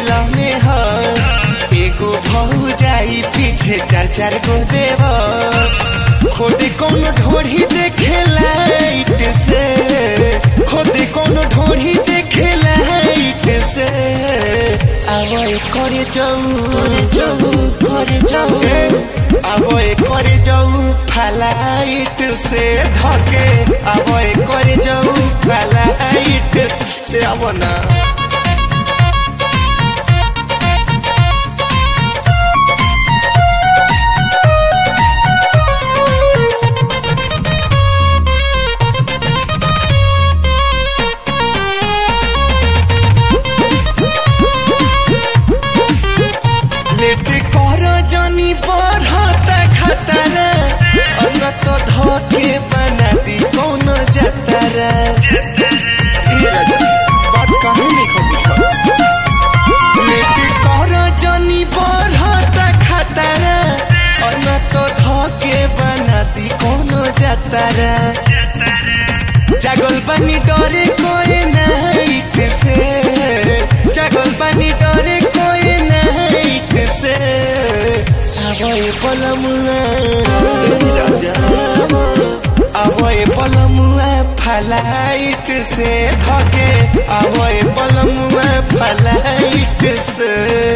गईला में ह एगो भौ जाई पीछे चार चार गो देव खोदे कौन ढोढ़ी देखे लाइट से खोदे कौन ढोढ़ी देखे लाइट से आवय करे जाऊ करे जाऊ करे जाऊ आवय करे जाऊ फ्लाइट से धके आवय करे जाऊ फ्लाइट से आवना लेट कर जनी बढ़ता खतरा अन तो धके बना दी कौन जतरा ये राजा, बात काहे नहीं खबी लेट कर जनी बढ़ता खतरा अन तो धके बना दी कौन जतरा जागल बनी डरे कोई नाइट से जागल बनी डरे कोई नाइट से आवय पलमुआ आवय पलमुआ फलाइट से धके आवय पलमुआ फलाइट से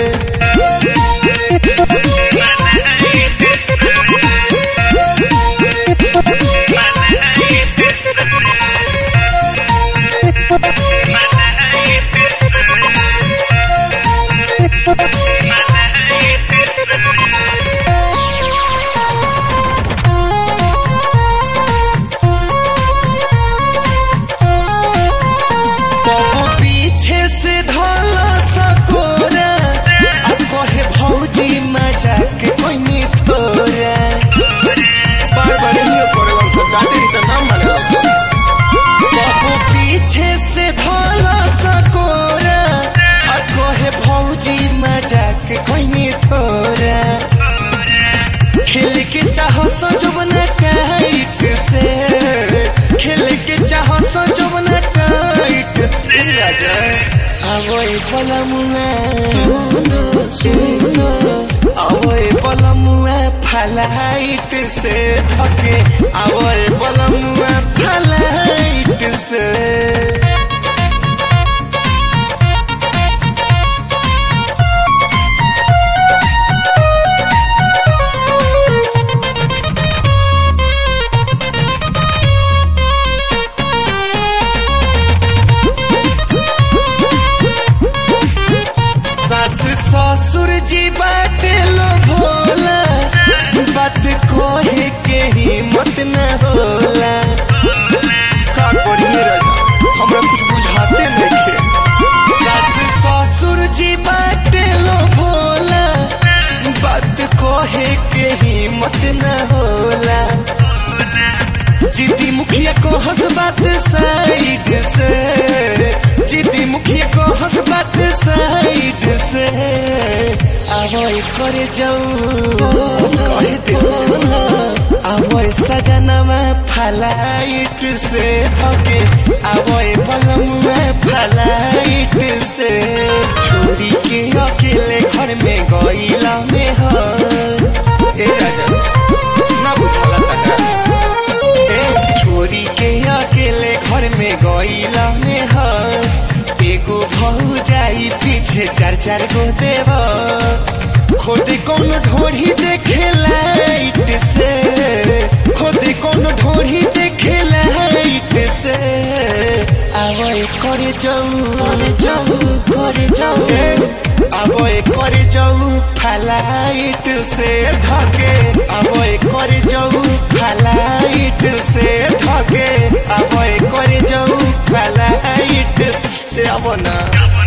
तब पीछे से धला सकोरा आ कहे भौजी मजाक कोई थोरा बार बार ही करेगा सब डांटे तो नाम मानेगा तब पीछे से धला सकोरा आ कहे भौजी मजाक कोई थोरा खेल के चाहो सजबन टाइट से खेल के चाहो सजबन टाइट ए राजा आवय पलमुआ सुनो सुनो आवय पलमुआ फलाइट से धके आवय पलमुआ फलाइट से सास ससुर जी बाटे लो भोला बात कोहे के हिम्मत न होला का करिए राजा हमरा कुछ बुझाते नहीं सास ससुर जी बाटे लो भोला बात कोहे के हिम्मत न होला जीती मुखिया को हंस बात साइड से जीती मुखिया को हंस बात साइड से आवय करे जाऊ कहे देना आवय सजनमा फलाइट से धके आवय पलमुआ फलाइट से छोरी के अकेले घर में गईला में ह ए राजा ना बुझाला तना ए छोरी के अकेले घर में गईला में ह एगो भौ जाई पीछे चार चार गो देव खोदे कौन ढोढ़ी देखे लाइट से खोदे कौन ढोढ़ी देखे लाइट से आवय करे जाऊ करे जाऊ करे जाऊ आवय करे जाऊ फ्लाइट से धके आवय करे जाऊ फ्लाइट से धके आवय करे जाऊ फ्लाइट से अब ना